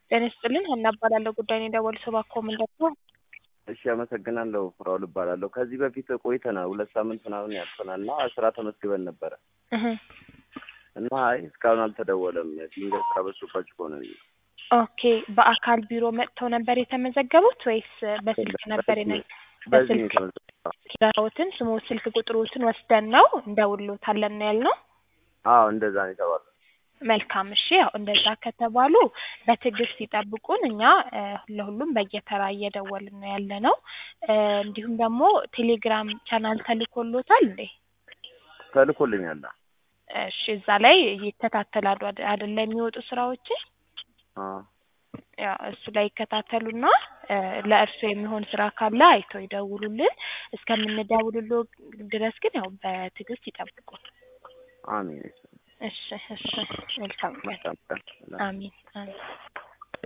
ጤና ይስጥልን ሀና እባላለሁ። ጉዳይ ነው የደወሉት እባክዎ ምንድን ነው? እሺ አመሰግናለሁ። ፍራውል እባላለሁ። ከዚህ በፊት ቆይተናል፣ ሁለት ሳምንት ምናምን ያልፈናል እና ስራ ተመዝግበን ነበረ እህ እና አይ እስካሁን አልተደወለም። ድንገት ስራ በዝቶባችሁ ከሆነ ብዬ ኦኬ በአካል ቢሮ መጥተው ነበር የተመዘገቡት ወይስ በስልክ ነበር? የነ በዚህ ነው በስልክ የተመዘገበው። ኪራዎትን ስሙ ስልክ ቁጥሮትን ወስደን ነው እንደውሎታለን ነው ያልነው። አዎ እንደዛ ነው የተባለው። መልካም እሺ፣ ያው እንደዛ ከተባሉ በትዕግስት ይጠብቁን። እኛ እ ለሁሉም በየተራ እየደወልን ነው ያለ ነው። እ እንዲሁም ደግሞ ቴሌግራም ቻናል ተልኮሎታል እንዴ? ተልኮልኛል። እሺ፣ እዛ ላይ ይከታተላሉ አደ- አይደለ የሚወጡ ስራዎችን አዎ ያው እሱ ላይ ይከታተሉና እ ለእርስዎ የሚሆን ስራ ካለ አይተው ይደውሉልን። እስከምንደውልሎ ድረስ ግን ያው በትዕግስት ይጠብቁን። አሜን። እሺ እሺ፣ መልካም ቀን። መልካም ቀን። አሚን አሚን።